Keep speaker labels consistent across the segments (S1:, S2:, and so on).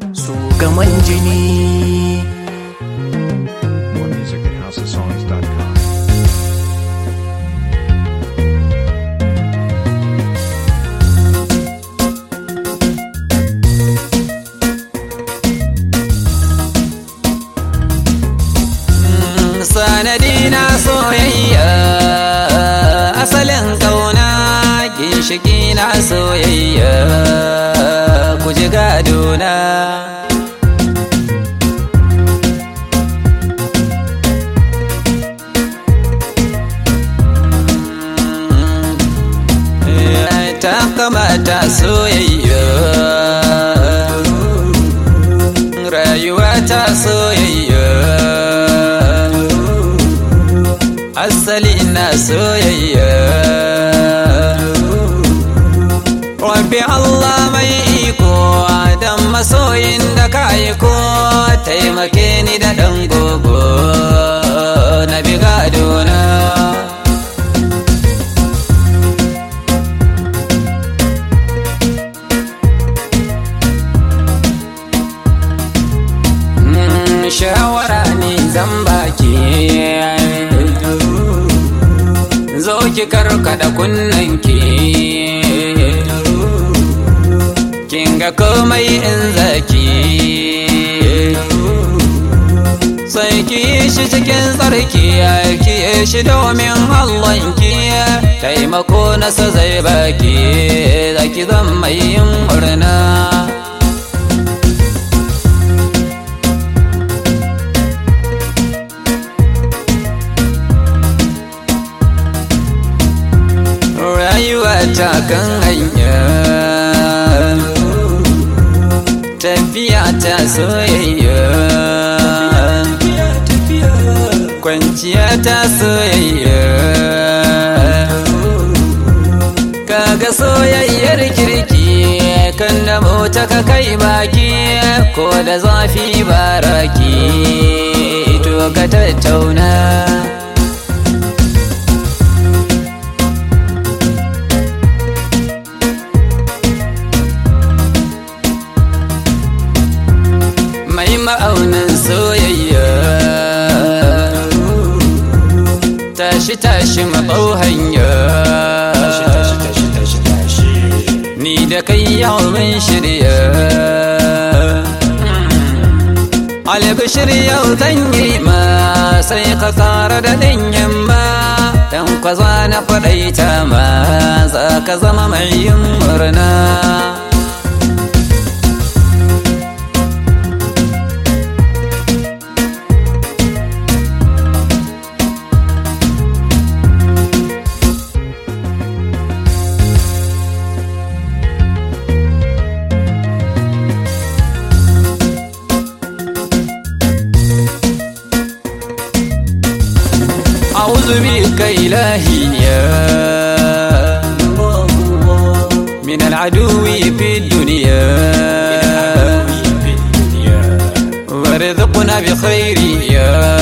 S1: su gaman jini
S2: More music at houseofsongs.com.
S3: sanadi na soyayya asalin kauna ginshiki na soyayya ku ji gadona ta kamata soyayya rayuwa ta soyayya asali na soyayya Rabbi Allah mai iko dan masoyin da ka ko taimake ni da ɗan gogo na bi gadona. Mm, Shawara ne zan baki zo ki karkada kunnanki kin ga komai in zaki sai ki yi shi cikin tsarki ki yi shi domin Allahnki taimako nasa zai baki zaki zan mai yin murna rayuwa ta kan hanya tafiya ta soyayya kwanciya ta soyayya kaga soyayyar kirki kan da mota ka kai baki ko da zafi baraki to ka tattauna mai ma'aunin soyayya tashi tashi mabau hanya ni da kai yau mun shirya albishir yau zan yi ma sai ka kara da ɗanyen ma dan kwaza na faɗaita ma za ka zama mai yin murna أعوذ بك إلهي يا من العدو في الدنيا وارزقنا بخير يا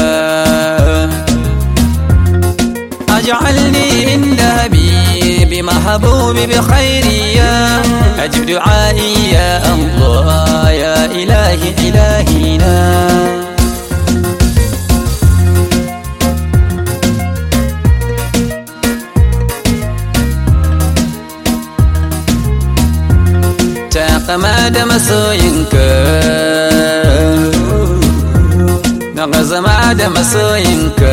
S3: أجعلني عند حبيبي محبوب بخير يا أجب دعائي يا الله يا إلهي إلهنا kama da masoyinka na zama da masoyinka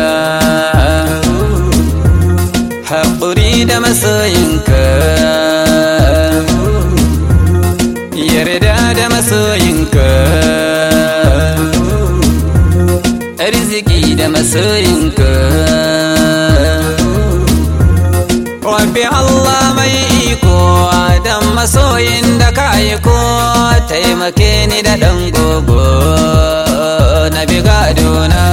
S3: haƙuri da masoyinka yarda da masoyinka arziki da masoyinka Rabbi Allah mai iko dan masoyin da ka ko taimake ni da ɗan gogo na bi gadona.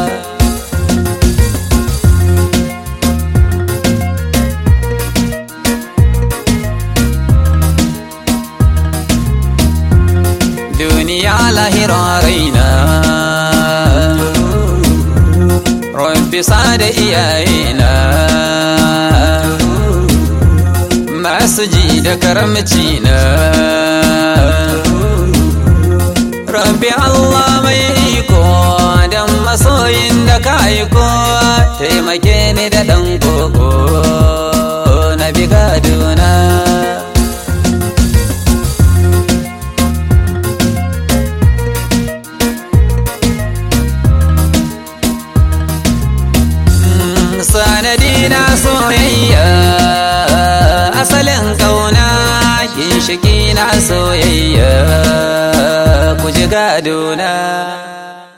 S3: Duniya lahira raina Rabbi sada iyayena masu ji da karamci na ni da ɗan koko na bi gaduna sanadi na soyayya asalin kauna ginshiki na soyayya ku ji gadona